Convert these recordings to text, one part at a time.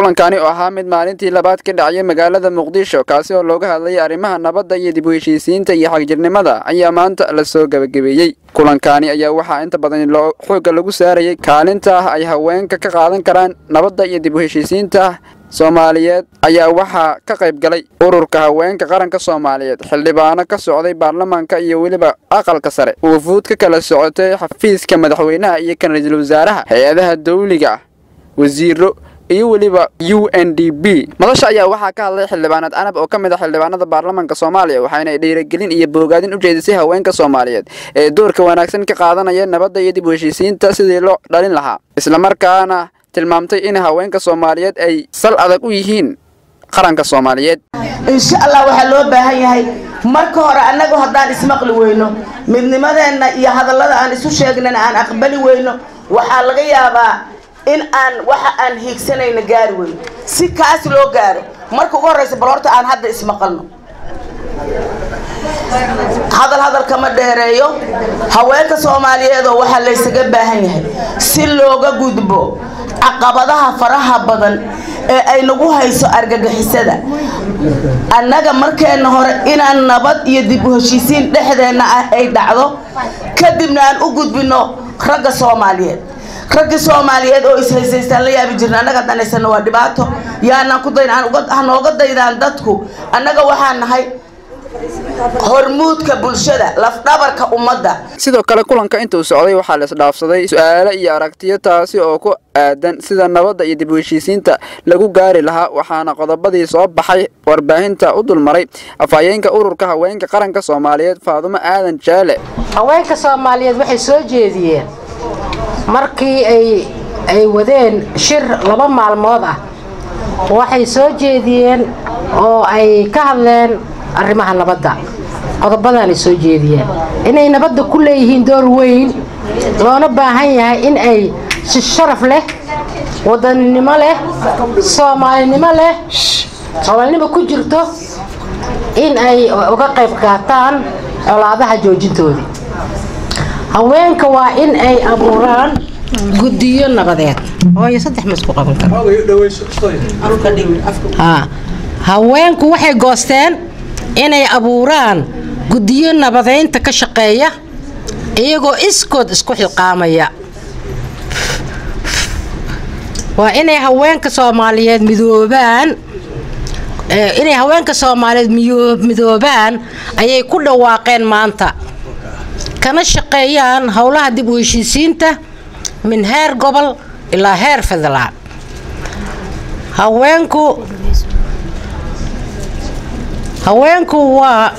kulankani oo ahaa mid maalintii labaad ka dhacaya magaalada muqdisho kaasi oo looga hadlayay arrimaha nabadda iyo dib u heshiisiinta iyo xagjirnimada ayaa maanta lasoo gebagabeeyey kulankani ayaa waxaa inta badan loo xoogga lagu saarayay kaalinta ay haweenka ka qaadan karaan nabadda iyo dib u heshiisiinta soomaaliyeed ayaa waxaa ka qayb galay ururka haweenka qaranka soomaaliyeed xildhibaano ka socday baarlamaanka iyo weliba aqalka sare wufuud ka kala socotay xafiiska madaxweynaha iyo kan ra-iisul wasaaraha hay-adaha dawliga ah wasiiro iyo weliba u n d b madasha ayaa waxaa ka hadlay xildhibaanad canab oo ka mid ah xildhibaanada baarlamaanka soomaaliya waxayna dhiiragelin iyo boogaadin u jeedisay haweenka soomaaliyeed ee doorka wanaagsan ka qaadanaya nabadda iyo dib u heshiisiinta sidii loo dhalin lahaa islamarkaana tilmaamtay in haweenka soomaaliyeed ay sal adag u yihiin qaranka soomaaliyeed insha allah waxaa loo baahan yahay marka hore annagu haddaan ismaqli weyno midnimadeenna iyo hadallada aan isu sheegnana aan aqbali weyno waxaa laga yaabaa in aan waxa aan hiigsanayna gaari weyno si kaas loo gaaro marka ugu horreysa bal horta aan hadda ismaqalno hadal hadal kama dheereeyo haweenka soomaaliyeed oo waxaa laysaga baahan yahay si looga gudbo caqabadaha faraha badan ee ay nagu hayso argagixisada annaga markeenna hore inaan nabad iyo dib u heshiisiin dhexdeenna ah ay dhacdo kadibna aan u gudbino ragga soomaaliyeed raggii soomaaliyeed oo ishaysaystaan la yaabi jirna annaga haddaan haysano waa dhibaato yaanaan ku dayn hanooga daydaan dadku annaga waxaan nahay hormuudka bulshada lafdhabarka ummadda sidoo kale kulanka intuu socday waxaa la isdhaafsaday su-aalo iyo aragtiyo taasi oo ku aadan sida nabadda iyo dib u heshiisiinta lagu gaari lahaa waxaana qodobadii soo baxay warbaahinta u dulmaray afhayeenka ururka haweenka qaranka soomaaliyeed faadumo aadan jaale haweenka soomaaliyeed waxay soo jeediyeen markii ay ay wadeen shir laba maalmood ah waxay soo jeediyeen oo ay ka hadleen arrimaha nabadda qodobadaanay soo jeediyeen inay nabadda ku leeyihiin door weyn loona baahan yahay in ay si sharaf leh wadaninimo leh soomaalinimo leh soomaalinimo ku jirto in ay uga qayb qaataan colaadaha joojintoodii haweenka waa in ay abuuraan guddiyo nabadeed hooyo saddex ma isku qaban karo haweenku waxay goosteen inay abuuraan guddiyo nabadeynta ka shaqeeya iyagoo iskood isku xilqaamaya waa inay haweenka soomaaliyeed midoobaan inay haweenka soomaaliyeed midoobaan ayay ku dhawaaqeen maanta kana shaqeeyaan howlaha dib u heshiisiinta min heer gobol ilaa heer federaal haweenku haweenku waa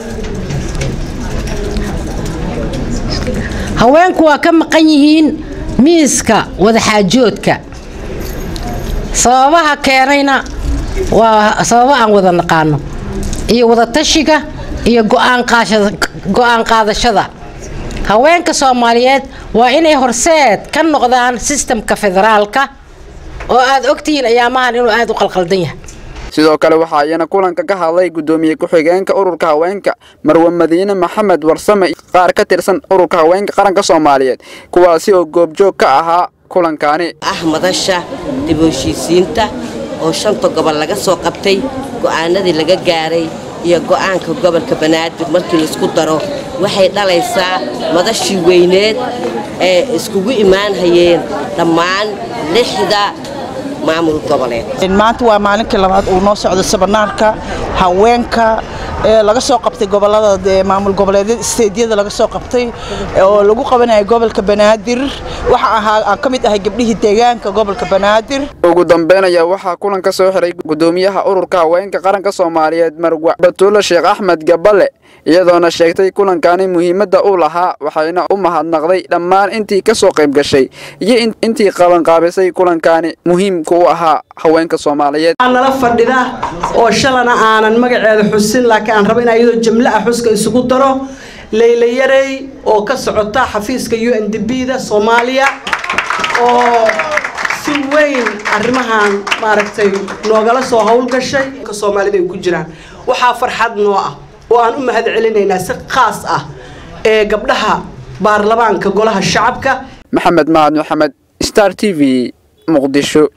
haweenku waa ka maqan yihiin miiska wadaxaajoodka sababaha keenayna waa sababo aan wada naqaano iyo wadatashiga iyo go-aan qaadashada haweenka soomaaliyeed waa inay horseed ka noqdaan sistamka federaalka oo aad ogtihiin ayaamahan inuu aada u qalqaldan yahay sidoo kale waxaa iyana kulanka ka hadlay guddoomiye ku-xigeenka ururka haweenka marwe madiine maxamed warsame qaar ka tirsan ururka haweenka qaranka soomaaliyeed kuwaasi oo goobjoog ka ahaa kulankaani ah madasha dib u heshiisiinta oo shanta gobol laga soo qabtay go'aanadii laga gaaray iyo go'aanka gobolka banaadir markii laisku daro waxay dhalaysaa madashii weyneed ee iskugu imaanhayeen dhammaan lixda maamul goboleed maanta waa maalinkii labaad uu noo socdo sabanaarka haweenka ee laga soo qabtay gobolada maamul goboleedyada isteedyada laga soo qabtay oo lagu qabanaya gobolka banaadir waxa ahaa aan ka mid ahay gabdhihii deegaanka gobolka banaadir ugu dambeyn ayaa waxaa kulan ka soo xiray guddoomiyaha ururka haweenka qaranka soomaaliyeed marwa batuulo sheekh axmed gaballe iyadoona sheegtay kulankani muhiimadda uu lahaa waxayna u mahadnaqday dhammaan intii ka soo qayb gashay iyo intii qabanqaabisay kulankani muhiimka u ahaa haweenka soomaaliyeed nala fadhida oo shalana aanan magaceeda xusin laakiin aan raba in iyadoo jamle ah xuska isugu daro leyla yarey oo ka socota xafiiska u n d b da soomaaliya oo si weyn arrimahan maaragtay noogala soo howlgashay soomaalida ay ku jiraan waxaa farxad noo ah oo aan u mahad celinaynaa si khaas ah ee gabdhaha baarlamaanka golaha shacabka maxamed mahad maxamed star t v muqdisho